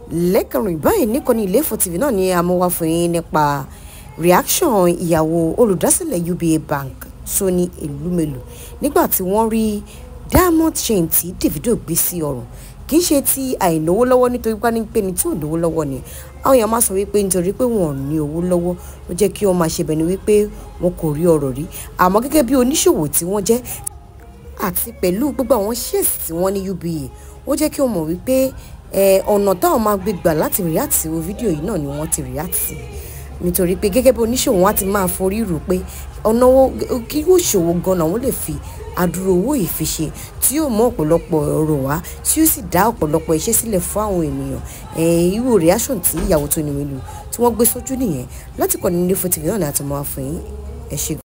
lẹ́kànrin báyìí níkànnì Ilé-Ifẹ̀ TV náà ni a mú wá fún yín nípa reaction ìyàwó olùdásílẹ̀ UBA Bank Soni Elumelu nígbà tí wọ́n rí diamond chain tí Davido gbé sí ọrùn kì í ṣe ti àìnáwó lọ́wọ́ nítorí pé ní pé ní tí ò lówó lọ́wọ́ ni àwọn èèyàn máa sọ wípé nítorí pé wọn ò ní owó lọ́wọ́ ló jẹ́ kí wọ́n máa ṣe bẹ̀ni wípé wọn kò rí ọrọ̀ rí àmọ́ gẹ́gẹ́ bí oníṣòwò tí wọ́n jẹ́ àti pẹ̀lú gbogbo àwọn shares tí wọ́n ní UBA ó jẹ́ kí wọ́n mọ̀ wípé ọ̀nà táwọn máa gbé gbà láti react sí fídíò yìí náà ni wọ́n ti react sí nítorí pé gẹ́gẹ́ bí oníṣòwò wọn á ti máa forí rò pé ọ̀nà kí yóò ṣòwò gan-an àwọn lè fi àdúró owó ìfiṣe tí yóò mú ọ̀pọ̀lọpọ̀ ọ̀rọ̀ wá tí yóò sì dá ọ̀pọ̀lọpọ̀ iṣẹ́ sílẹ̀ fún àwọn ènìyàn irú reaction tí ìyàwó Soni Elumelu tí wọ́n gbé sójú nìyẹn láti kọ́ni Ilé-Ifẹ̀ TV náà ni a ti máa fún yín ẹ ṣé.